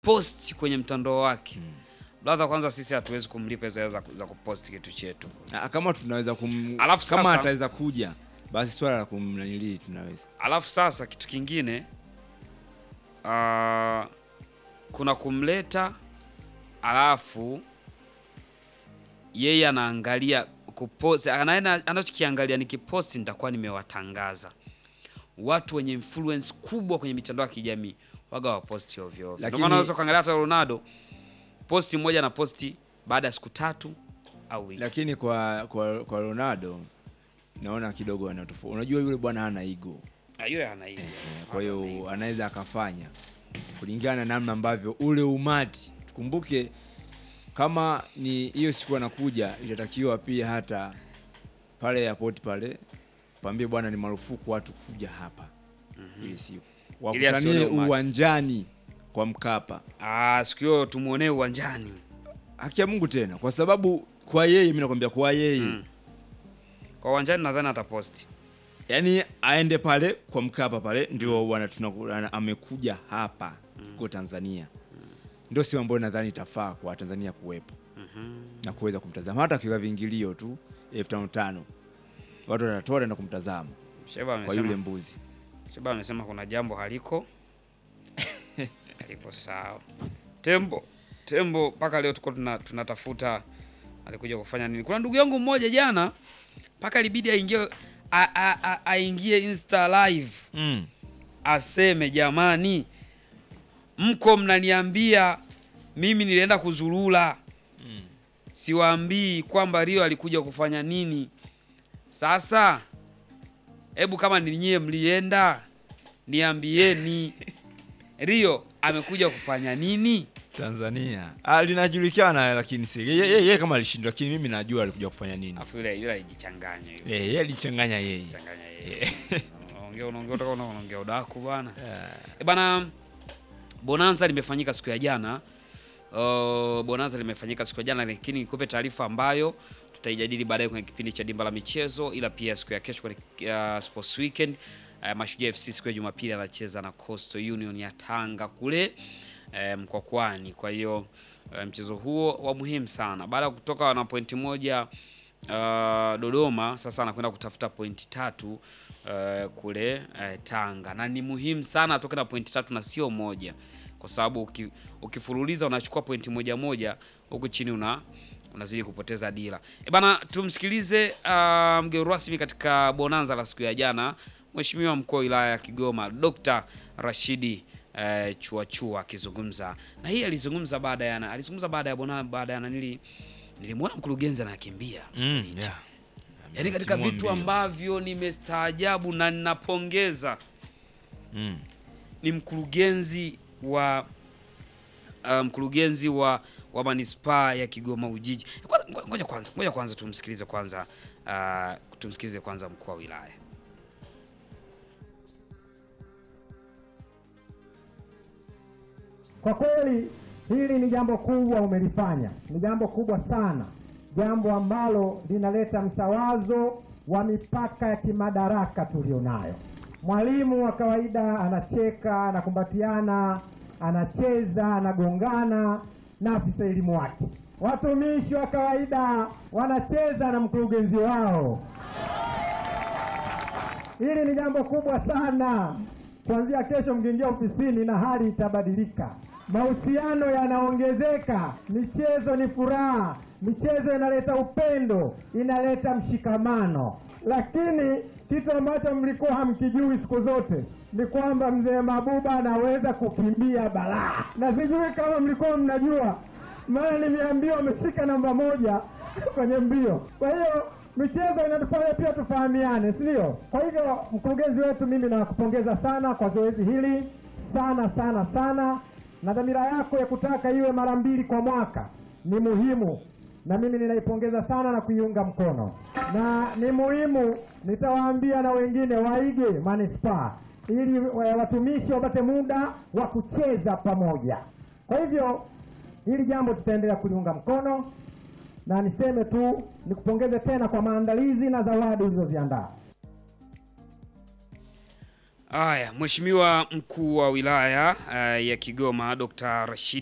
post kwenye mtandao wake brother, kwanza sisi hatuwezi kumlipa hizo hela za, za kupost kitu chetu. Ah, kama tunaweza kum... Alafu kama sasa- ataweza kuja basi swala la kumnanilii tunaweza Alafu sasa kitu kingine ah, kuna kumleta, alafu yeye anaangalia kupost, anaenda anachokiangalia ni kiposti, nitakuwa nimewatangaza watu wenye influence kubwa kwenye mitandao ya kijamii waga waposti ovyo ovyo. Ndio Lakini- maana unaweza kuangalia hata Ronaldo posti moja na posti baada ya siku tatu au wiki. lakini kwa kwa, kwa Ronaldo naona kidogo ana tofauti. Unajua yule bwana hana ego, Ah, yule ana hiyo. kwa hiyo anaweza akafanya kulingana na namna ambavyo ule umati. Tukumbuke kama ni hiyo siku anakuja, itatakiwa pia hata pale airport pale pambie bwana, ni marufuku watu kuja hapa ile siku, Ili asione wakutanie umati. uwanjani kwa Mkapa. Ah, siku hiyo tumuonee uwanjani. Haki ya Mungu tena, kwa sababu kwa yeye, mimi nakwambia kwa yeye Mm. Kwa uwanjani nadhani ataposti. yaani aende pale kwa Mkapa pale ndio wana tunaku- ana- amekuja hapa kwa Tanzania, ndio sehemu ambayo nadhani itafaa kwa Tanzania kuwepo na kuweza kumtazama, hata akiwa viingilio tu elfu tano tano watu watatoa na kumtazama Sheba kwa yule amesema, mbuzi. Sheba amesema kuna jambo haliko haliko sawa. Tembo Tembo mpaka leo tuko tuna, tunatafuta alikuja kufanya nini. Kuna ndugu yangu mmoja jana mpaka ilibidi aingie a- a- a- aingie Insta live Mm. aseme jamani, mko mnaniambia mimi nilienda kuzurula, siwaambii kwamba Rio alikuja kufanya nini. Sasa hebu kama ni nyie mlienda, niambieni Rio amekuja kufanya nini? Tanzania ah, linajulikana, lakini si yeye ye, ye, kama alishindwa, lakini mimi najua alikuja kufanya nini. Afu yule yule alijichanganya yule, Eh, yeye alichanganya yeye. changanya yeye. Unaongea unaongea utaka unaongea udaku bwana. E bana, bonanza limefanyika siku ya jana. Uh, bonanza limefanyika siku ya jana, lakini nikupe taarifa ambayo tutaijadili baadaye kwenye kipindi cha dimba la michezo, ila pia siku ya kesho kwenye uh, sports weekend uh, Mashujaa FC siku ya Jumapili anacheza na Coastal Union ya Tanga kule uh, Mkwakwani. Kwa hiyo uh, mchezo huo wa muhimu sana, baada ya kutoka na pointi moja uh, Dodoma, sasa anakwenda kutafuta pointi tatu uh, kule uh, Tanga, na ni muhimu sana atoke na pointi tatu na sio moja, kwa sababu uki, ukifululiza unachukua pointi moja moja huku chini una unazidi kupoteza dira. E bana, tumsikilize uh, mgeni rasmi katika bonanza la siku ya jana, Mheshimiwa mkuu wa wilaya ya Kigoma Dr. Rashidi uh, Chuachua akizungumza na hii alizungumza baada ya alizungumza baada ya bona baada ya nanili nilimwona mkurugenzi anakimbia Mm, yeah. yaani katika Timua vitu mbio. ambavyo nimestaajabu na ninapongeza Mm. ni mkurugenzi wa uh, mkurugenzi wa wa manispaa ya Kigoma Ujiji. Kwanza- ngo- Ngoja kwanza, ngoja kwanza tumsikilize kwanza uh, tumsikilize kwanza mkuu wa wilaya. Kwa kweli hili ni jambo kubwa umelifanya, ni jambo kubwa sana, jambo ambalo linaleta msawazo wa mipaka ya kimadaraka tulionayo. Mwalimu wa kawaida anacheka, anakumbatiana, anacheza, anagongana na afisa elimu wake. Watumishi wa kawaida wanacheza na mkurugenzi wao. Hili ni jambo kubwa sana. Kuanzia kesho mkiingia ofisini na hali itabadilika, mahusiano yanaongezeka, michezo ni furaha, michezo inaleta upendo, inaleta mshikamano. Lakini kitu ambacho mlikuwa hamkijui siku zote ni kwamba mzee Mabuba anaweza kukimbia balaa, na sijui kama mlikuwa mnajua, maana nimeambiwa ameshika namba moja kwenye mbio. Kwa hiyo michezo inatufanya pia tufahamiane, si ndio? Kwa hivyo mkurugenzi wetu, mimi nakupongeza sana kwa zoezi hili sana sana sana, na dhamira yako ya kutaka iwe mara mbili kwa mwaka ni muhimu, na mimi ninaipongeza sana na kuiunga mkono, na ni muhimu, nitawaambia na wengine waige manispaa ili wa- watumishi wapate muda wa kucheza pamoja. Kwa hivyo hili jambo tutaendelea kuliunga mkono na niseme tu nikupongeze tena kwa maandalizi na zawadi ulizoziandaa. Haya, Mheshimiwa mkuu wa wilaya uh, ya Kigoma Dr. Rashid